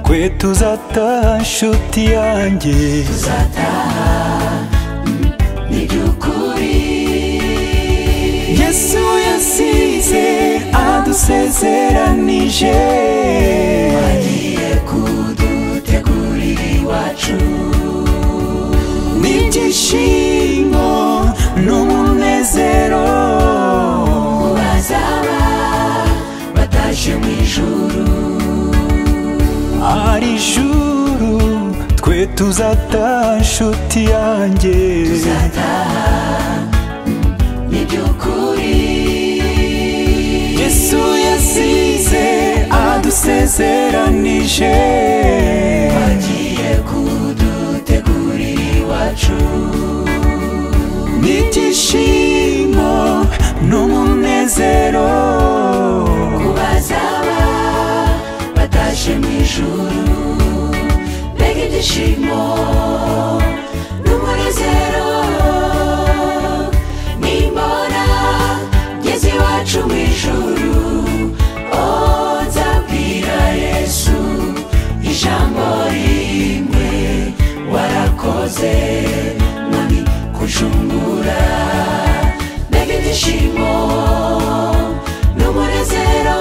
twe tuzataha nshuti yanjye yesu yasize adusezeranije wagiye kudutegurira iwacu n'ibyishimo n'umunezero bazaba bataje mu ijuru ari ijuru twe tuzataha nshuti yanjye yesu yasize adusezeranije agiye kudutegurira iwacu n'ibyishimo n'umunezero ku bazaba bataje mu ijuru mbega ibyishimo n'umunezero nimbona ngeze iwacu mu ijuru oh, nzabwira yesu ijambo rimwe warakoze none kucungura mbega ibyishimo n'umunezero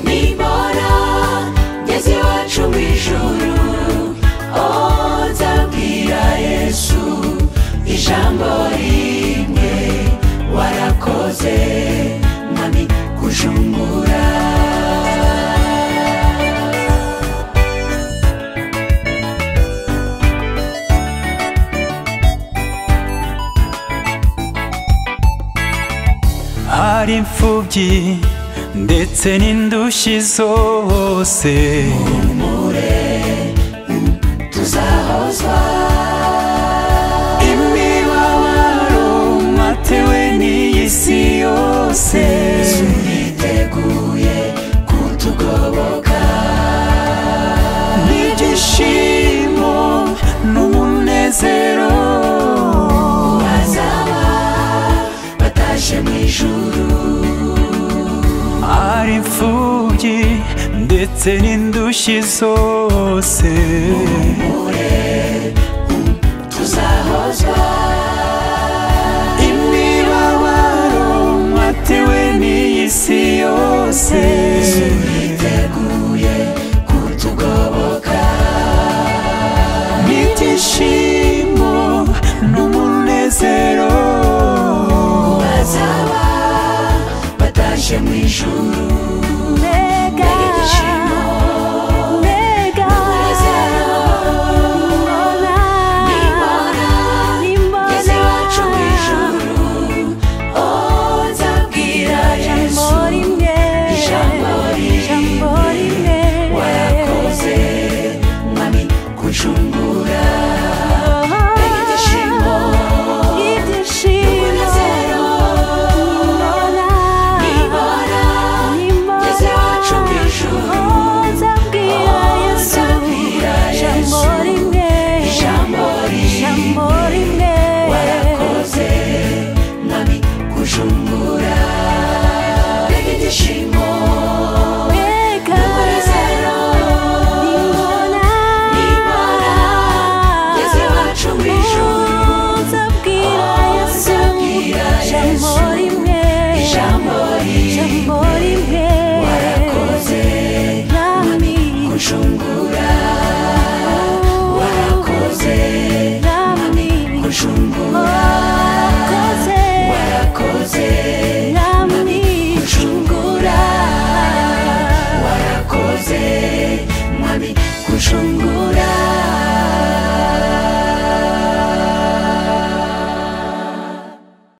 nimbona ngeze iwacu mu ijuru oh, nzabwira yesu ijambo rimwe warakoze none kucungura hari imfubyi ndetse n'indushyi zose tuzahozwa imibabaro matewe n'iyi si yose yiteguye kutugoboka n'ibyishimo n'umunezero bazaba bataje mu ijuru hari imfubyi ndetse n'indushyi zose tuzahozwa imibabaro matewe n'iyi si yose yiteguye kutugoboka n'ibyishimo n'umunezero bazaba bataje mu ijuru